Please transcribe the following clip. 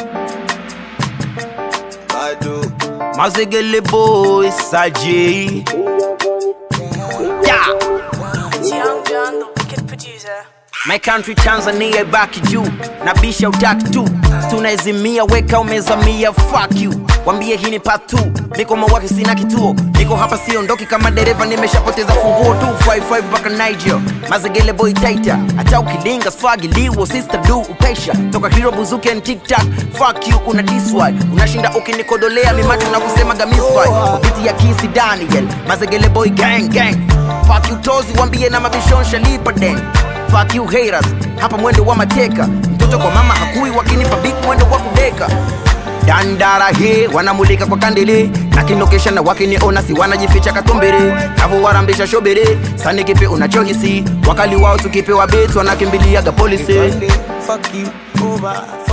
Bado. Mazegele boy Saji yeah. It's Young John, the wicked producer. My country Tanzania ibaki juu na bisha utaki tu tunaezimia weka umezamia fuck you wambie hii ni part 2 niko mawaki sina kituo niko hapa siondoki kama dereva nimeshapoteza funguo tu 55 mpaka Niger mazegele boy taita hata ukilinga swagi liwo sister du ukaisha toka hero buzuki and tiktak fuck you una diswai unashinda ukinikodolea mimatu na kusema gamiswai kupiti ya kisi Daniel mazegele boy gang gang fuck you tozi wambie na mabishonsha lipa den fuck you haters hapa mwendo wa mateka mtoto kwa mama hakui wakinipa big mwendo wa kudeka dandara he wanamulika kwa kandele na kinokesha na wakiniona si wanajificha katumbere navo warambisha shobere sani kipe unachohisi wakali wao tukipewa betu wanakimbiliaga polisi Fuck you over.